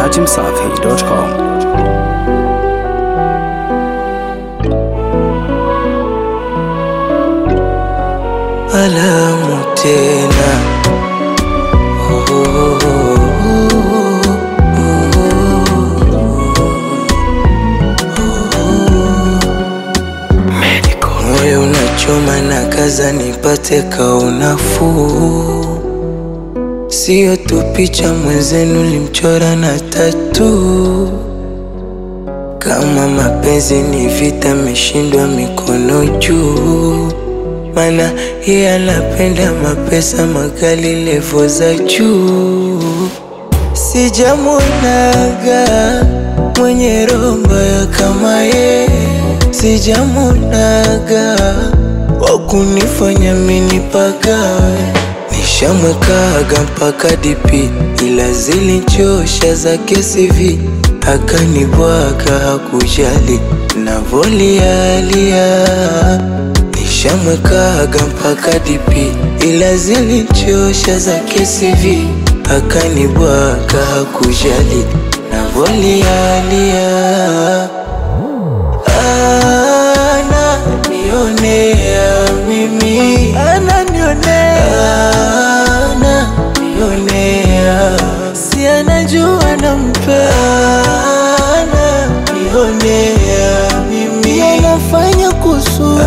dachimsafi.com. alamu tena oh, oh, oh, moyo unachoma na kaza nipate kaunafuu sio tu picha mwenzenu limchora na tatu kama mapenzi ni vita meshindwa mikono juu mana yeye anapenda mapesa magali levo za juu sijamunaga mwenye roho mbaya kama ye sijamunaga wakunifanya minipagawe nishamwekaga mpaka dipi ila zilichosha zake CV akanibwaga hakujali navolialia nishamwekaga mpaka dipi ila zilichosha zake CV akanibwaga hakujali navolialia ananionea mimi ananionea ananionea si anajua nampea ananionea mimi anafanya kusudi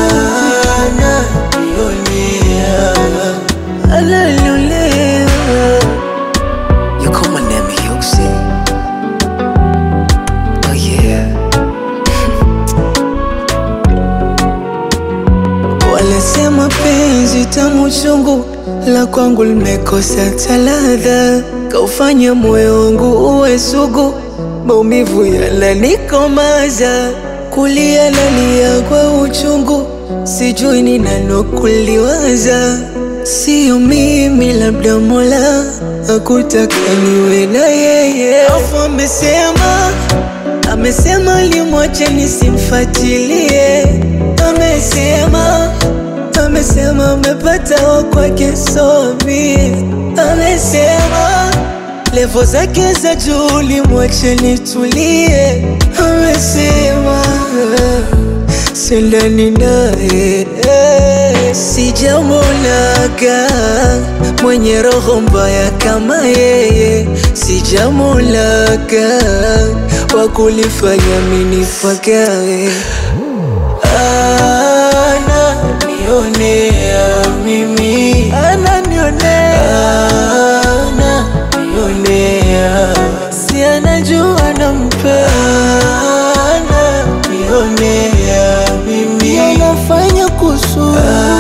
ananionea ananionea You call my name Hyuxi. Oh yeah. Wanasema penzi tamu chungu la kwangu limekosa taladha, kaufanya moyo wangu uwe sugu, maumivu yananikomaza, kulia nalia kwa uchungu, sijui ni nano kuliwaza, sio mimi, labda Mola hakutaka niwe na yeye, afu amesema amesema limwache nisimfatilie, amesema amesema amepata wa kwake somi, amesema levo zake za juu limwache nitulie, amesema sindani naye sijamonaga mwenye roho mbaya kama yeye, sijamonaga wa kulifanya minifagawe ananionea mimi ananionea ananionea si anajua nampea ananionea mimi anafanya kusudi